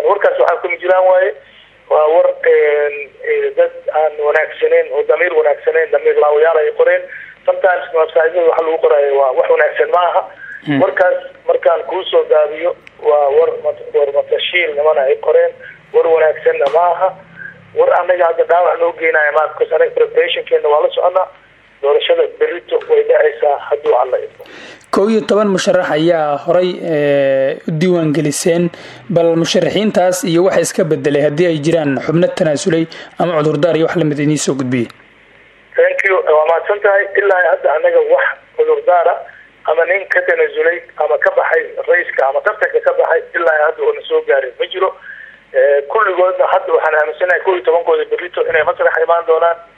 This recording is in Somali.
warkaas waxaa kama jiraan waaye waa war dad aan wanaagsaneyn oo damiir wanaagsaneyn damiir laawayaal ay qoreen sometimes websiteyada waxa lagu qoraayo waa wax wanaagsan ma aha warkaas markaan kuusoo daabiyo waa war war matashiil nimana ay qoreen war wanaagsanna ma aha war anaga hadda dhaawac noo geenaya ma because anaga preparationkeena waa la soconaa doorashada berito way dhacaysaa hadduu alla idmo kow iyo toban musharax ayaa horay u diiwaan geliseen bal musharaxiintaas iyo waxa iska bedelay haddii ay jiraan xubno tanaasulay ama cudurdaar iyo wax lamid inii soo gudbiyey thank you waa mahadsan tahay ilaa hadda anaga wax cudurdaara ama nin ka tanaasulay ama ka baxay raiska ama tartanka ka baxay ilaa hadda oona soo gaarin ma jiro kulligoodna hadda waxaan aaminsanahay kow iyo tobankooda berito inay masraxa imaan doonaan